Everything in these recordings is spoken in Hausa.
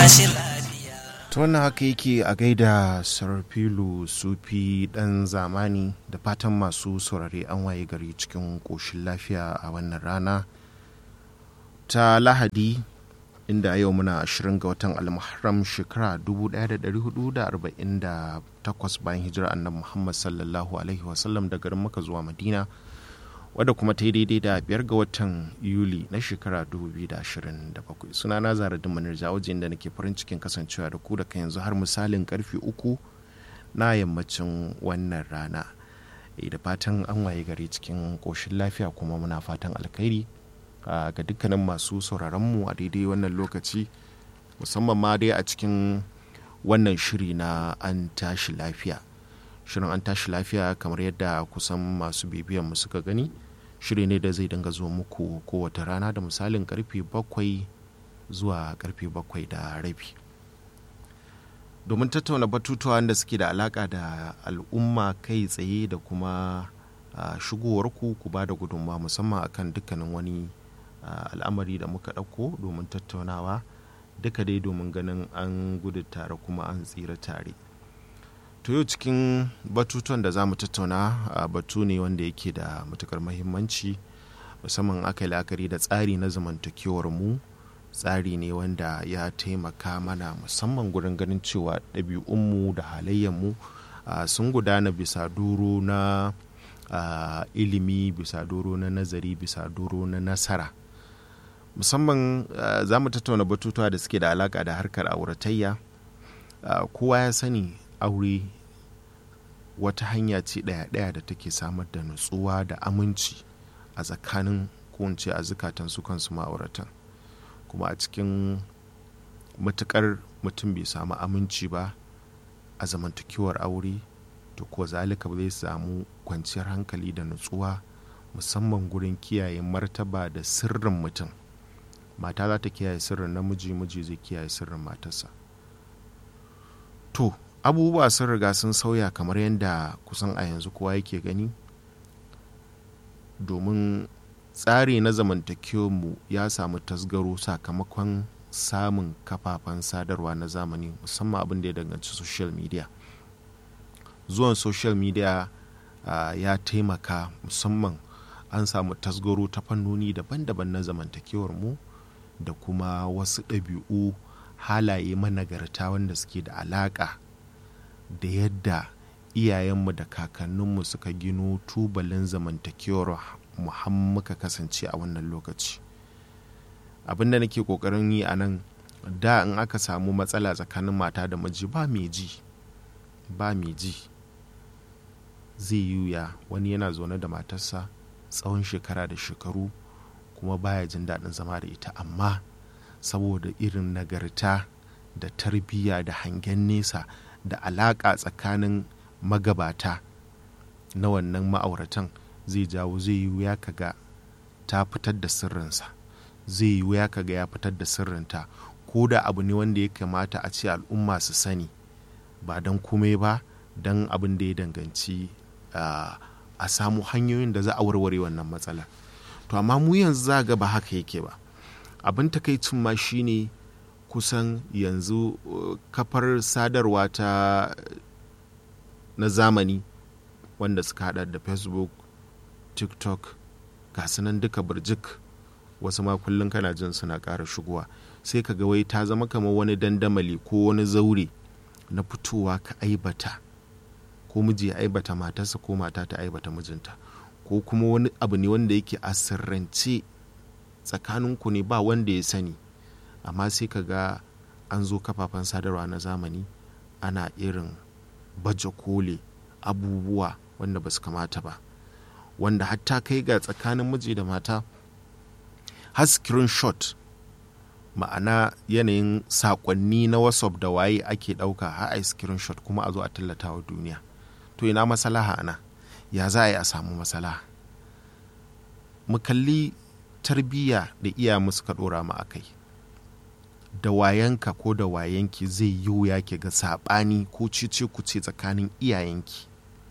ta wannan haka yake a gaida sarfilu sufi dan zamani da fatan masu saurare an waye gari cikin ƙoshin lafiya a wannan rana ta lahadi inda yau muna 20 ga watan almuharram shekara 1448 bayan hijira annabi muhammad sallallahu alaihi wasallam da garin maka zuwa madina wadda kuma ta yi daidai da biyar ga watan yuli na shekara 2027 suna na zara dimanar jawajin da nake farin cikin kasancewa da ku daga yanzu har misalin karfe uku na yammacin wannan rana da fatan an waye gari cikin koshin lafiya kuma muna fatan alkhairi ga dukkanin masu sauraronmu a daidai wannan lokaci musamman ma dai a cikin wannan shiri na an tashi lafiya shirin an tashi lafiya kamar yadda kusan masu bibiyan mu suka gani shiri ne da zai dinga zo muku kowace rana da misalin karfe bakwai zuwa karfe bakwai da rabi domin tattauna batutuwa da suke da alaka da al'umma kai tsaye da kuma shigowarku ku ba da gudunmawa musamman akan dukkanin wani al'amari da muka ɗauko domin tattaunawa duka dai domin ganin an gudu tare kuma an tsira tare to yau cikin batutuwan da za mu tattauna a batu ne wanda yake da matukar mahimmanci musamman aka yi la'akari da tsari na zamantakewar mu tsari ne wanda ya taimaka mana musamman gurin ganin cewa ɗabi'unmu da halayyarmu sun gudana bisa doro na ilimi bisa doro na nazari bisa doro na nasara musamman za mu tattauna batutuwa da suke da alaka da harkar auratayya kowa ya sani aure wata hanya ce ɗaya-ɗaya da take samar da nutsuwa da aminci a tsakanin kowace a zukatan su kansu ma'auratan kuma a cikin matukar mutum bai samu aminci ba a zamantakewar aure to ko zalika ba zai samu kwanciyar hankali da nutsuwa musamman gurin kiyaye martaba da sirrin mutum mata za ta kiyaye sirrin namiji miji zai kiyaye sirrin matarsa to abubuwa sun riga sun sauya kamar yadda kusan a yanzu kowa yake gani domin tsari na mu ya samu tasgaro sakamakon samun kafafen sadarwa na zamani musamman abin da ya danganci social media zuwan social media uh, ya taimaka musamman an samu tasgaro ta fannoni daban-daban na zamantakewar mu da kuma wasu ɗabi'u halaye managarta wanda suke da alaƙa da yadda iyayenmu da kakanninmu suka gino tubalin zamantakewar muka kasance a wannan lokaci abin da nake kokarin yi a nan da in aka samu matsala tsakanin mata da miji ba mai ji ba mai ji zai yi wuya wani yana zaune da matarsa tsawon shekara da shekaru kuma baya jin daɗin zama da ita amma saboda irin nagarta da tarbiyya da hangen nesa da alaƙa tsakanin magabata na wannan ma'auratan zai jawo zai yi wuya kaga ta fitar da sirrinsa zai yi wuya kaga ya fitar da sirrinta ko da abu ne wanda ya kamata a ce al'umma su sani ba don komai ba don abin da ya danganci a samu hanyoyin da za a warware wannan matsala to amma mu yanzu za ga ba haka yake ba abin takaicin ma shine kusan yanzu kafar sadarwa ta na zamani wanda suka hada da facebook tiktok ga nan duka birjik wasu ma kullum kana jin suna ƙara shigowa sai ka ga wai ta zama kamar wani dandamali ko wani zaure na fitowa ka aibata ko miji ya aibata matarsa ko mata ta aibata mijinta ko kuma wani abu ne wanda yake a sirrance tsakaninku ne ba wanda ya sani amma sai ka ga an zo kafafen sadarwa na zamani ana irin baje kole abubuwa wanda ba su kamata ba wanda hatta kai ga tsakanin miji da mata har screenshot ma'ana yanayin sakonni na whatsapp da waye ake ɗauka har a screenshot kuma a zo a tallata wa duniya to ina masalaha ana ya za a yi a samu masalaha mu kalli tarbiyya da iyayenmu suka ɗora mu a kai da wayanka ko da wayanki zai yi wuya ke ga saɓani ko cece kuce tsakanin iyayenki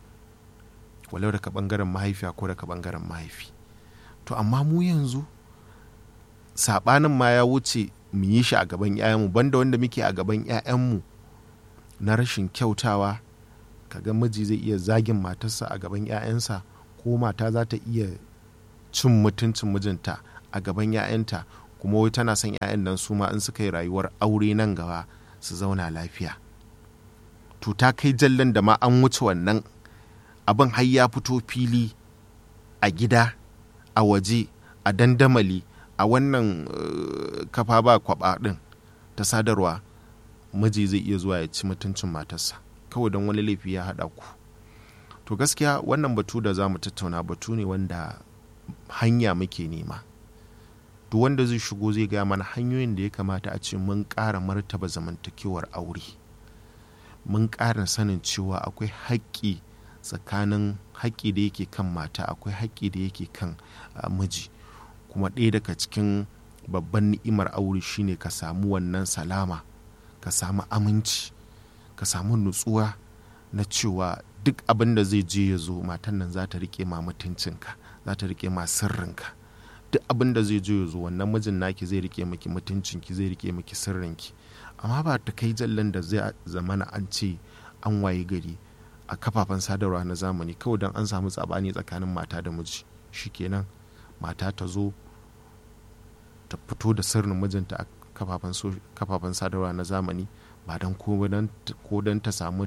walau daga ɓangaren mahaifiya ko daga ɓangaren mahaifi to amma mu yanzu saɓanin ma ya wuce mu yi shi a gaban 'ya'yanmu banda wanda muke a gaban 'ya'yanmu na rashin kyautawa kaga miji zai iya zagin matarsa a gaban 'ya'yansa ko mata za ta iya cin mutuncin mijinta a gaban 'ya'yanta kuma wai tana son 'ya'yan nan su ma in suka yi rayuwar aure nan gaba su zauna lafiya to ta kai jallan da ma an wuce wannan abin har ya fito fili a gida a waje a dandamali a wannan uh, kafa ba kwaba din ta sadarwa miji zai iya zuwa ya ci mutuncin matarsa kawai don wani laifi ya haɗa ku to gaskiya wannan batu da za mu tattauna batu ne wanda hanya muke nema duk wanda zai shigo zai gaya mana hanyoyin da ya kamata a ce mun ƙara martaba zamantakewar aure mun ƙara sanin cewa akwai haƙƙi tsakanin haƙƙi da yake kan mata akwai haƙƙi da yake kan uh, miji kuma ɗaya daga cikin babban ni'imar aure shine ka samu wannan salama ka samu aminci ka samu nutsuwa na cewa duk abin da zai je ya zo matan nan za ta rike ma mutuncinka za ta rike ma sirrinka duk abin da zai je ya zo wannan mijin naki zai rike maki mutuncinki zai rike maki sirrinki amma ba ta kai jallan da zai zamana an ce an waye gari a kafafen sadarwa na zamani kawai don an samu tsabani tsakanin mata da miji shikenan mata ta zo ta fito da sirrin mijinta a kafafen sadarwa na zamani ba don ko don ta samu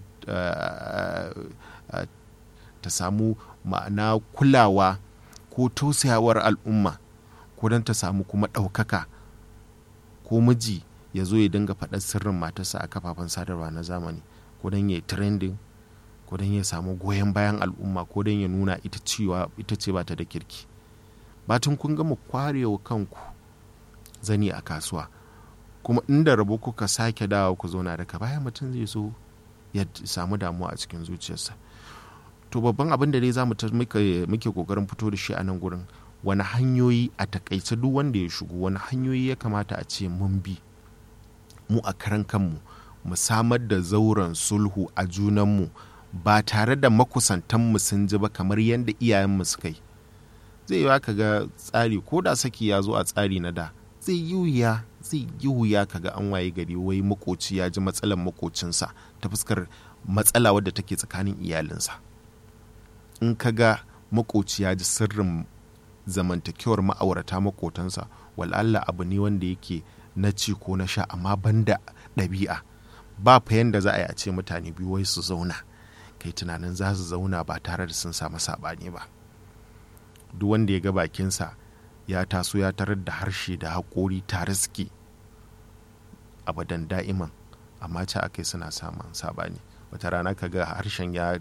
ta samu ma'ana kulawa ko tausayawar al'umma ko don ta samu kuma ɗaukaka ko miji ya zo ya dinga faɗar sirrin matarsa a kafafen sadarwa na zamani ko don ya yi trending ko don ya samu goyon bayan al'umma ko don ya nuna ita cewa ita ce bata da kirki batun kun gama kwarewa kanku zani a kasuwa kuma inda rabo kuka sake dawa ku zauna daga baya mutum zai so ya samu damuwa a cikin zuciyarsa to babban abin da dai za mu muke kokarin fito da shi a nan gurin wani hanyoyi a takaice duk wanda ya shigo wani hanyoyi ya kamata a ce mun bi mu a karan kanmu mu samar da zauren sulhu a junanmu ba tare da makusantanmu sun ji ba kamar yadda iyayenmu suka yi zai yi ka ga tsari ko da saki ya zo a tsari na da zai yi wuya zai yi wuya ka ga an waye gari wai makoci ya ji matsalar makocinsa ta fuskar matsala wadda take tsakanin iyalinsa in ka ga makoci ya ji sirrin zamantakewar ma'aurata makotansa wal'alla abu ne wanda yake na ci ko na sha amma banda ɗabi'a ba fa yanda za a yi a ce mutane biyu wai su zauna kai tunanin za su zauna ba tare da sun samu saɓani ba duk wanda ya ga bakinsa ya taso ya tarar da harshe da haƙori tare suke abadan da'iman amma ce aka suna samun saɓani wata rana ka ga harshen ya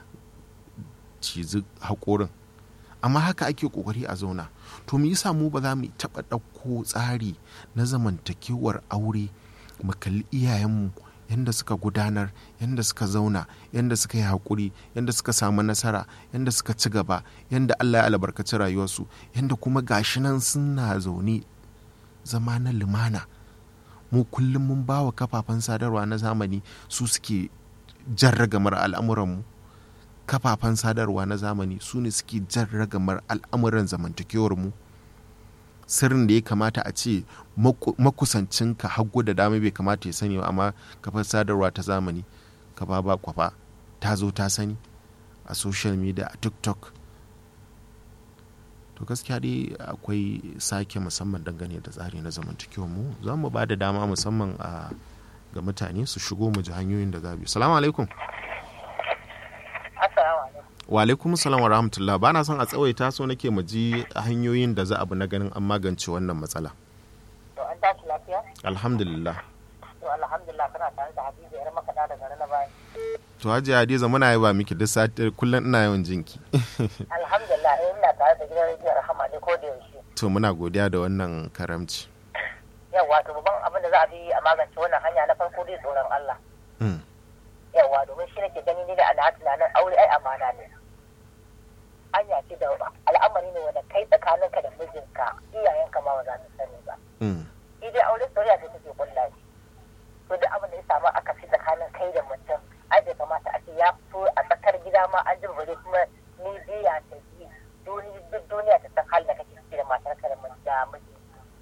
cizi haƙorin amma haka ake ƙoƙari a zauna to mu yasa mu ba za mu taɓa ɗauko tsari na zamantakewar aure mu kalli iyayenmu yadda suka gudanar yadda suka zauna yadda suka yi haƙuri yadda suka samu nasara yadda suka ci gaba yadda allah ya albarkaci rayuwarsu yadda kuma gashi nan suna zaune zama na lumana mu kullum mun ba wa kafafen sadarwa na zamani su suke jan ragamar al'amuranmu kafafen sadarwa na zamani su ne suke jan ragamar al'amuran zamantakewarmu sirrin da ya kamata a ce makusancinka hagu da dama bai kamata ya sani ba amma kafar sadarwa ta zamani kafa ba kwafa ta zo ta sani a social media a tiktok to gaskiya dai akwai sake musamman dangane da tsari na zamantakewar mu za mu ba da dama musamman a ga mutane su shigo mu ji hanyoyin da za bi salamu alaikum wa alaikum salam wa rahmatullah ba na son a tsawaita so nake mu ji hanyoyin da za a bi na ganin an magance wannan matsala to an tashi lafiya alhamdulillah to alhamdulillah kana tare da hadiza yar makaɗa daga rana bayan to hajiya hadiza muna yaba miki duk sati kullum ina yawan jinki alhamdulillah eh ina tare da gidan rediyon rahama ne ko da yaushe to muna godiya da wannan karamci yawa to babban abin da za a bi a magance wannan hanya na farko dai tsoron Allah Mm, yawa domin shi nake gani ni da ana tunanin aure ai amana ne hanya ce da al'amari ne wanda kai tsakaninka da mijinka iyayenka ma ba za su sani ba mm, shi dai aure soyayya ce take kulla shi to duk abin da ya samu aka fi tsakanin kai da mutum ai bai kamata a ce ya fito a tsakar gida ma an jin bare kuma ni biya ta yi duk duniya ta san halin da kake ciki da matar ka da miji to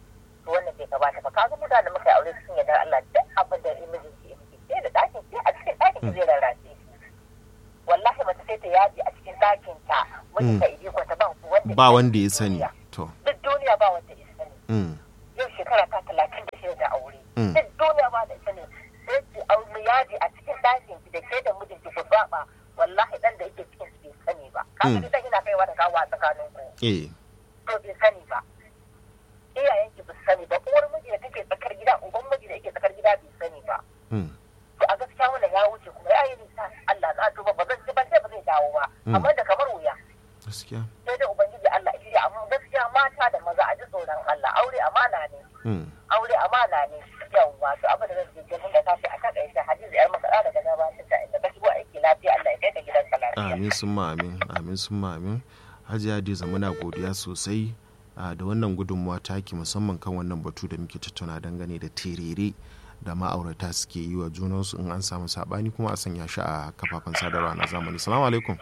to wannan bai gabata ba kaga mutane da muka yi aure sun yarda Allah duk abin da imijin ki miki sai da ɗakin sai a cikin ɗakin ki zai rarrace wallahi mace sai ta yaji a cikin ɗakin ta mutum ta idi kwata ba wanda ba wanda ya sani to duk duniya ba wanda ya sani mm. yau shekara ta talatin da shida da aure Mm. duk duniya ba da sani sai ki aure yaji a cikin ɗakin ki da ke da mijinki ku saba wallahi dan da yake cikin ki bai sani ba kaga Mm. ni dan ina kaiwa da kawo a tsakanin ku eh to bai sani ba iyayen ki ba su sani ba uwar miji da take tsakar gida uban miji da yake tsakar gida bai sani ba mm. to a gaskiya wannan ya wuce kuma ya yi nisa Allah na tuba ba zan ci ban sai ba zai dawo ba Mm. amma da kamar wuya gaskiya sai dai ubangiji Allah ya amma gaskiya mata da maza a ji tsoron Allah aure amana ne mm. aure amana ne yawwa to abin da zan je ganin da kashi a kan ɗaya hadisi yar maka daga gabatar da inda ka shigo aiki lafiya Allah ya kai ka gidan ka lafiya amin sun ma amin amin sun ma amin hajiya hadiza muna godiya sosai a, da wannan gudunmuwa taki musamman kan wannan batu da muke tattauna dangane da terere da ma'aurata suke yi wa junansu in an samu sabani kuma a sanya shi a kafafen sadarwa na zamani salamu alaikum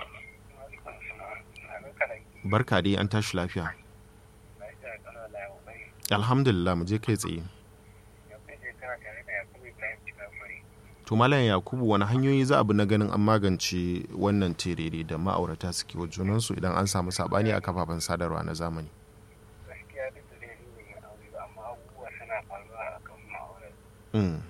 barka dai an tashi lafiya alhamdulillah mu je kai tsaye to malam yakubu wani hanyoyi za a bi na ganin an magance wannan terere da ma'aurata suke wa junansu idan an samu sabani a kafafen sadarwa na zamani gaskiya duk da dai ni ban yi aure ba amma abubuwa suna faruwa a kan ma'aurar Mm.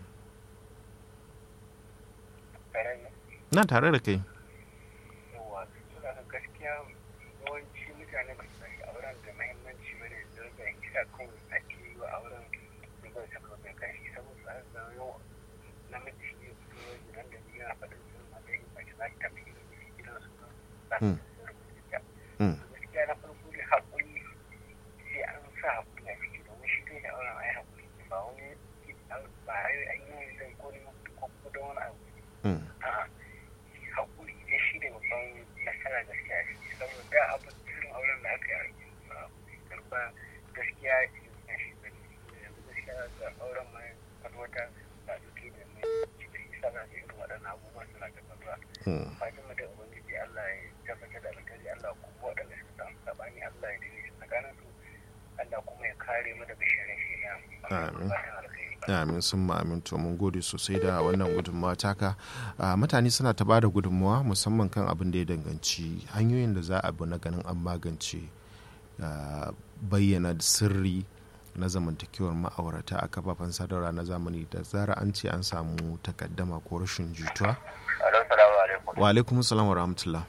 tare da na tare da kai yawa suna da gaskiya yawanci mutane ba su ɗauki auren da mahimmanci ba ne da rage kisa kawai ake yi wa auren da bai saka mai kashi saboda an zama yau namiji shi ne fito gidan da biya faɗin sun matsayin mace za ta tafi gidan su ba Mm. su rubuta Mm. gaskiya na farko dai haƙuri sai an sa haƙuri a ciki domin shi kai da auren ai haƙuri ne ba wani ba ai an yi zai ko ne ko ko da wani abu Mm. a'a haƙuri ne shi ne babban nasara gaskiya shi saboda abin irin auren da aka yi a karɓa gaskiya ya shi ne yanzu gaskiya da auren ma wata ba duke da mai cikin isa za irin waɗannan abubuwan suna da faruwa Mm. fatan mu da ubangiji Allah ya tabbatar da alkhairi Allah kuma waɗanda suka samu sabani Allah ya dade su tsakanin su Allah kuma ya kare mu daga shirin shi na Amin. fatan alkhairi amin sun ma amin to mun gode sosai da wannan gudunmawa taka Ah, mutane suna ta bada gudunmawa musamman kan abin da ya danganci hanyoyin da za a bi na ganin an magance ah, bayyana sirri na zamantakewar ma'aurata a kafafen sadarwa na zamani da zara an ce an samu takaddama ko rashin jituwa Alo salamu alaikum wa alaikum salam wa rahmatullah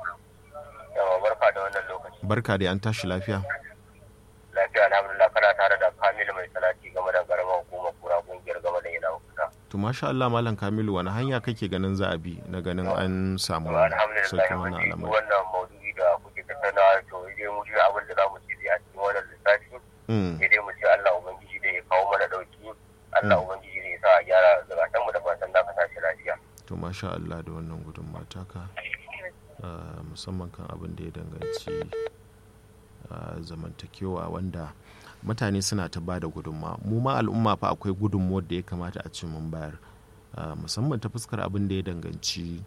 yawa barka da wannan lokaci barka da an tashi lafiya lafiya alhamdulillah kana tare da Kamilu mai salati game da garamar hukumar kura kungiyar game da yana kusa to masha Allah malam Kamilu wani hanya kake ganin za a bi na ganin an samu alhamdulillah sauƙin wannan wani al'amari wannan maudu'i da kuke tattaunawa to dai mu ji abin da za mu ci a cikin wannan lissafi Mm, sai dai mu ce Allah ubangiji dai ya kawo mana dauki Allah ubangiji zai sa a gyara zakatan mu da fatan da ka tashi lafiya to masha Allah da wannan gudunmawa taka ah, musamman kan abin da ya danganci ah, zamantakewa wanda mutane suna ta ba da gudunmawa mu ma al'umma fa akwai gudunmawar da ya kamata a ce mun bayar Ah, musamman ta fuskar abin da ya danganci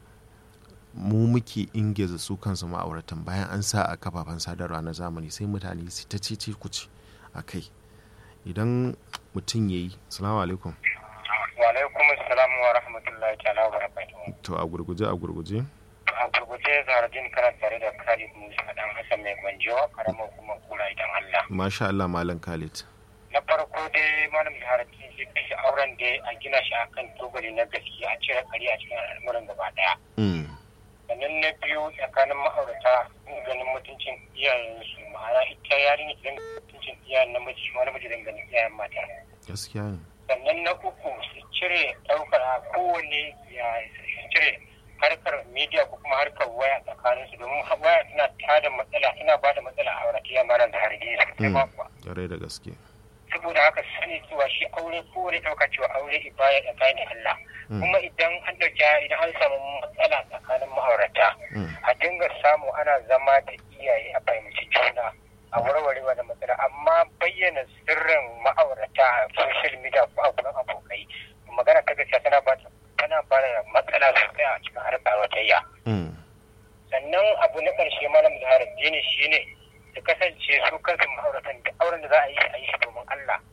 mu muke ingiza su kansu ma'auratan bayan an sa a kafafen sadarwa na zamani sai mutane su ta cece kuce a kai idan mutum ya yi salamu alaikum wa alaikum assalam wa rahmatullahi ta'ala wa barakatuhu to a gurguje a gurguje a gurguje zaradin kana tare da Khalid Musa dan Hassan mai gwanjo karamar kuma kula idan Allah masha Allah malam Khalid na farko dai malam zaradin shi kashi auren da a gina shi akan tubali na gaskiya a cire kari a cikin al'amuran gaba daya mm. sannan na biyu tsakanin ma'aurata sun ganin mutuncin iyayensu ma'ana ita yarinya ta ganin mutuncin iyayen namiji shi ma namiji don ganin iyayen mata gaskiya ne sannan na uku su cire ɗaukar a kowane ya su cire harkar media ko kuma harkar waya tsakanin su domin waya tana tada matsala tana ba da matsala a auratayya mara da harge su Mm. ba kuwa ƙwarai da gaske saboda haka su sani cewa shi aure kowane ɗauka cewa aure ibaya tsakanin Allah Mm. kuma idan an ɗauki idan an samu matsala tsakanin ma'aurata Mm. a dinga samu ana zama da iyaye a fahimci juna a warware wani matsala amma bayyana sirrin ma'aurata a social media ko a gurin abokai magana ta gaskiya tana ba tana ba da matsala sosai a cikin harkar auratayya Mm. sannan abu na ƙarshe malam zahara dini shi ne su kasance su kansu ma'auratan da auren da za a yi a yi shi domin Allah mu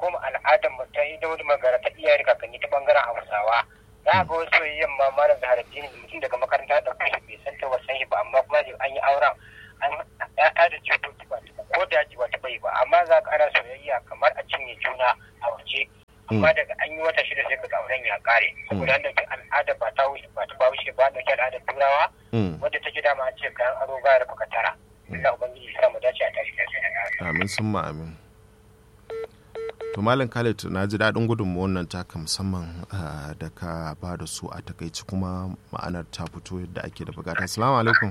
koma al'adar mu ta yi da wani magana ta iyaye da kakanni ta bangaren hausawa za ga wasu yamma mara da harafi mutum daga makaranta da kai bai san ta wasan shi ba amma kuma an yi auren an ya'ya da cutoci ba ko da ji ba ta bai ba amma za ka ana soyayya kamar a cinye juna a waje amma daga an yi wata shida sai ka ga auren ya kare saboda an dauki al'ada ba ta wuce ba ta wuce ba dauki al'adar turawa wadda take dama an ce kayan aro ga da baka tara Allah ubangiji ya mu dace a tashi lafiya amin sun ma amin to malam khalid na ji daɗin gudunmu wannan taka musamman da ka ba da su a takaici kuma ma'anar ta fito yadda ake da bukata assalamu alaikum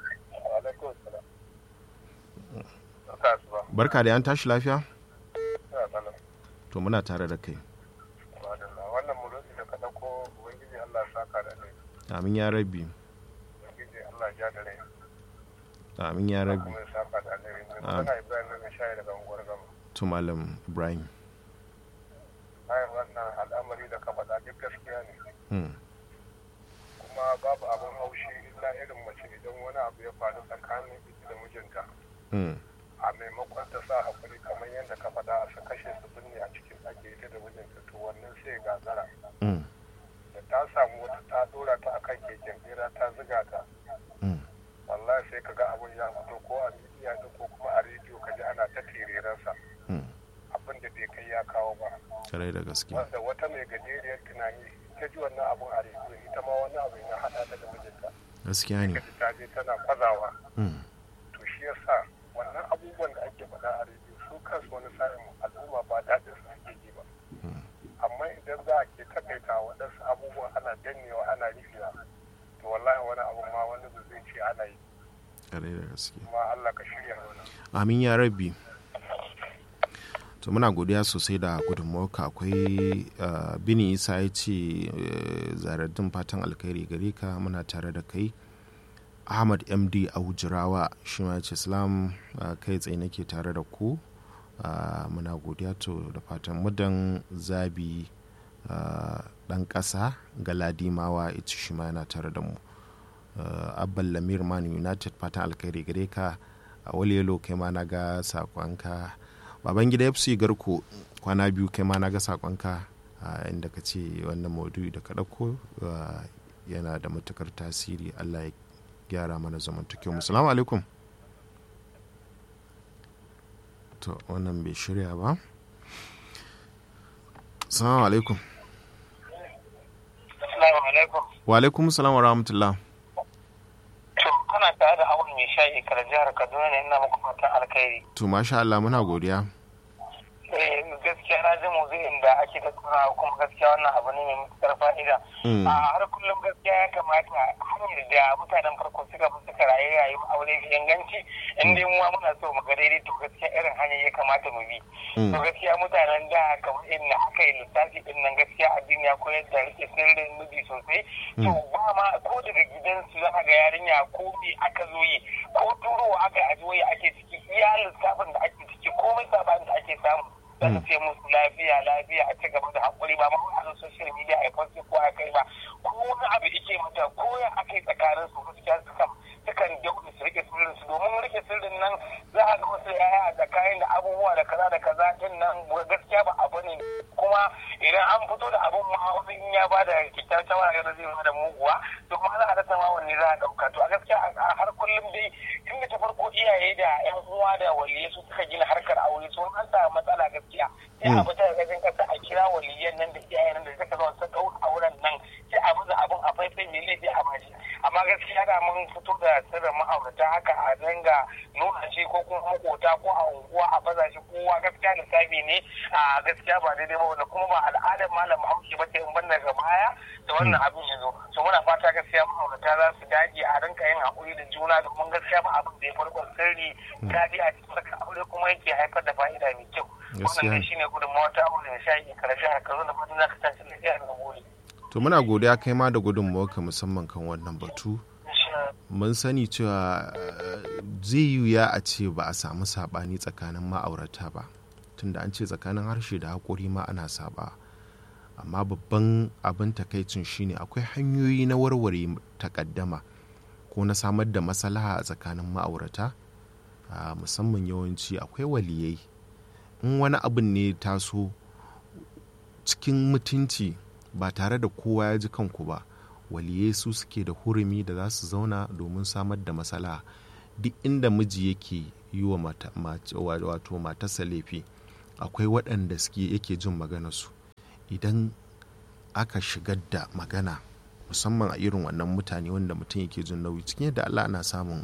barka da yan tashi lafiya to muna tare da kai wannan mulki da ka dauko ubangiji Allah ya saka da kai amin ya rabbi ubangiji Allah ya da rai amin ya rabbi kuma ya saka da alheri kana Ibrahim ne shayi daga unguwar gama to malam ibrahim ai wannan al'amari da ka faɗa duk gaskiya ne kuma babu abin haushi illa irin mace idan wani abu ya faru tsakanin ita da mijinta a maimakon ta sa hakuri kamar yadda ka faɗa a kashe su binne a cikin ɗaki ita da mijinta to wannan sai gagara da ta samu wata ta dora ta akan keken bera ta ziga ta wallahi sai ka ga abin ya fito ko a midiya ɗin ko kuma a rediyo ka ji ana ta tereransa abin da bai kai ya kawo ba kare da gaske wanda wata mai gajeriyar tunani ta ji wannan abun a rediyo ita ma wani abu ya haɗa ta da mijinta gaskiya ne ta je tana kwazawa to shi yasa wannan abubuwan da ake faɗa a rediyo su kansu wani sa'in al'umma ba daɗin su suke ji ba amma idan za a ke takaita waɗansu abubuwan ana dannewa ana rikewa to wallahi wani abu ma wani zai ce ana yi kare da gaske kuma Allah ka shirya mana amin ya rabbi to muna godiya sosai da gudunmawarka akwai bini isa ya ce zaraddin fatan alkhairi gare ka muna tare da kai ahmad md aujirawa shi ma ce islam kai tsaye nake tare da ku muna godiya to da fatan mudan zabi dan ƙasa ga ladimawa ita shi ma yana tare da mu abban lamir man united fatan alkhairi gare ka a waliyalo kai ma na ga sakonka baban gida fc garko kwana biyu kai ma na ga sakonka inda ka ce wannan maudu'i da ka ɗauko yana da matukar tasiri allah ya gyara mana zamantakewa mu salamu alaikum to wannan bai shirya ba salamu alaikum wa alaikum salam wa rahmatullah to kana tare da awon mai shayi kar jihar kaduna ne ina muku fatan alkhairi to masha Allah muna godiya gaskiya na ji maudu'in da ake tattaunawa kuma gaskiya wannan abu ne mai matuƙar fa'ida a har kullum gaskiya ya kamata hanyar da mutanen farko suka fi suka rayu rayuwar aure da inganci in dai mu muna so mu ga daidai to gaskiya irin hanyar ya kamata mu bi to gaskiya mutanen da kamar irin aka yi lissafi din nan gaskiya addini ya koyar da rike sirrin miji sosai to ba ma ko daga gidansu za ga yarinya ko me aka zo yi ko turowa aka yi a ake ciki iya lissafin da ake ciki komai sabanin da ake samu za su ce musu lafiya lafiya a ci gaba da haƙuri ba ma a social media a kwanci ko a kai ba ko wani abu ike mata ko ya aka yi tsakanin su gaskiya sukan sukan daure su rike sirrin su domin rike sirrin nan za a ga wasu yaya a tsakanin da abubuwa da kaza da kaza din nan gaskiya ba abu ne kuma idan an fito da abun ma wani in ya ba da kyakkyar shawara ga zai ba da muguwa to kuma za a rasa ma wanne za a ɗauka to a gaskiya a har kullum dai tun da ta farko iyaye da yan uwa da waliyai su suka gina harkar aure su an samu matsala gaskiya sai a fita daga cikin kasa a kira waliyan nan da iyayen da suka zo su ɗau auren nan sai a buga abun a faifai mai laifi a bashi amma gaskiya da mun fito da sirrin ma'aurata haka a dinga nuna shi ko kuma makota ko a unguwa a baza shi kowa gaskiya lissafi ne a gaskiya ba daidai ba wanda kuma ba al'adar malam bahaushe ba ce in ban daga baya da wannan abin ya zo so muna fata gaskiya ma'aurata za su dage a rinka yin haƙuri da juna domin gaskiya ba abin da ya farko sirri gadi a cikin saka aure kuma yake haifar da fa'ida mai kyau wannan ne shine gudunmawa ta aure da shayi karashi a kazo da fatan za ka tashi lafiya da gobe to muna godiya kai ma da gudunmawarka musamman kan wannan batu mun sani cewa zai yi wuya a ce ba a samu saɓani tsakanin ma'aurata ba tunda an ce tsakanin harshe da haƙori ma ana saba amma babban abin takaicin shine akwai hanyoyi na warware takaddama ko na samar da maslaha a tsakanin ma'aurata musamman yawanci akwai waliyai in wani abin ne taso cikin mutunci ba tare da kowa ya ji kanku ba waliyai su suke da hurumi da za su zauna domin samar da matsala duk inda miji yake yi wa mata, mata, wato matarsa laifi akwai waɗanda suke yake jin maganarsu idan aka shigar da magana musamman a irin wannan mutane wanda mutum yake jin nauyi cikin yadda allah ana samun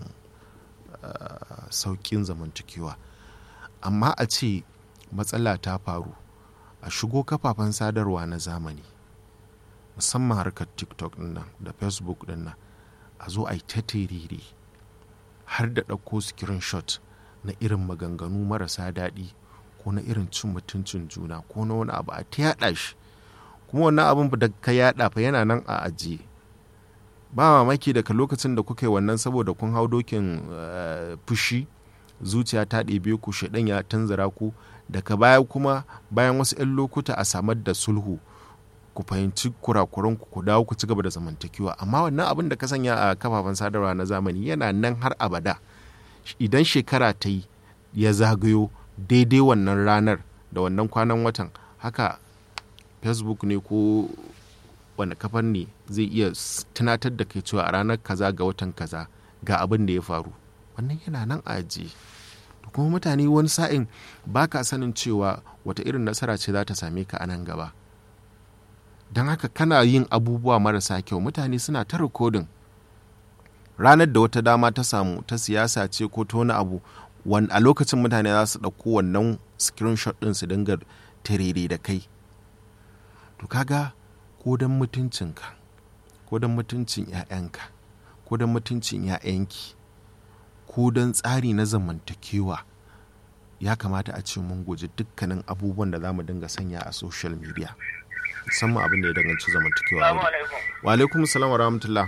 uh, sauƙin zamantakewa amma a ce matsala ta faru a shigo kafafen sadarwa na zamani musamman harkar tiktok nan da facebook nan a zo a yi ta terere har da ɗauko screenshot na irin maganganu marasa daɗi ko na irin cin mutuncin juna ko na wani abu a ta yaɗa shi kuma wannan abin da ka yaɗa fa yana nan a ajiye ba mamaki daga lokacin da kuka yi wannan saboda kun hau dokin fushi zuciya ta ɗebe ku shaɗan ya tanzara ku daga baya kuma bayan wasu 'yan lokuta a samar da sulhu ku fahimci kurakuran ku dawo ku ci gaba da zamantakewa amma wannan abin da ka sanya a kafafen sadarwa na zamani yana nan har abada idan shekara ta yi ya zagayo daidai wannan ranar da wannan kwanan watan haka facebook ne ko wani kafar ne zai iya tunatar da kai cewa a ranar kaza ga watan kaza ga abin da ya faru wannan yana nan a ajiye kuma mutane wani sa'in ba ka sanin cewa wata irin nasara ce za ta same ka a nan gaba don haka kana yin abubuwa marasa kyau mutane suna ta rikodin ranar da wata dama ta samu ta siyasa ce ko ta wani abu a lokacin mutane za su ɗauko wannan screenshot ɗin su dinga terere da kai to kaga ko don mutuncinka ko don mutuncin 'ya'yanka ko don mutuncin 'ya'yanki ko don tsari na zamantakewa ya kamata a ce mun guji dukkanin abubuwan da za mu dinga sanya a social media musamman abin da ya danganci zamantakewa wa alaikum salam wa rahmatullah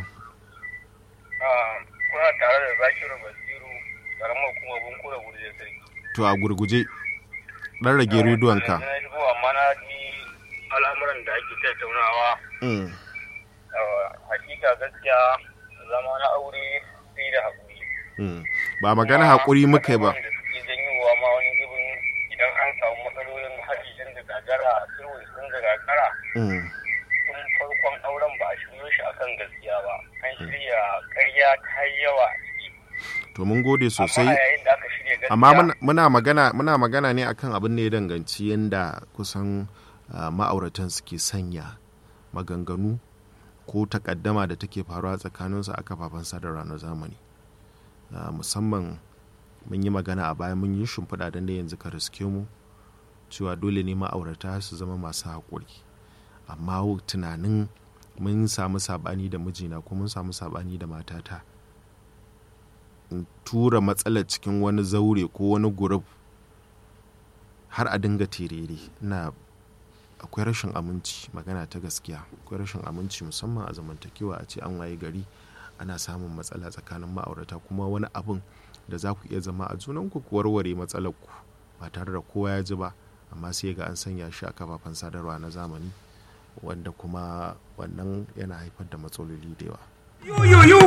kuna tare da zakiru basiru karamar kuma bunkura gurje sarki to a gurguje dan rage rediyonka na shigo amma na ji al'amuran da ake tattaunawa hakika gaskiya zama na aure sai da haƙuri ba magana haƙuri muka yi ba da suke janyowa ma wani zubin idan an samu matsalolin haɗi tun da gagara sulhu tun da gagara tun farkon auren ba a shiryo shi akan gaskiya ba an shirya ƙarya ta yawa a ciki to mun gode sosai amma yayin da aka shirya gaskiya amma muna magana muna magana ne akan abin da ya danganci yadda kusan ma'auratan suke sanya maganganu ko takaddama da take faruwa tsakaninsu a kafafen sadarwa na zamani musamman mun yi magana a baya mun yi shimfiɗa don da yanzu ka riske mu cewa dole ne ma'aurata su zama masu haƙuri amma tunanin mun samu saɓani da mijina ko mun samu saɓani da matata in tura matsalar cikin wani zaure ko wani gurub har a dinga terere ina akwai rashin aminci magana ta gaskiya akwai rashin aminci musamman a zamantakewa a ce an waye gari ana samun matsala tsakanin ma'aurata kuma wani abin da za ku iya zama a junanku ku warware matsalar ku ba tare da kowa ya ji ba amma sai ga an sanya shi a kafafen sadarwa na zamani wanda kuma wannan yana haifar da matsaloli da yawa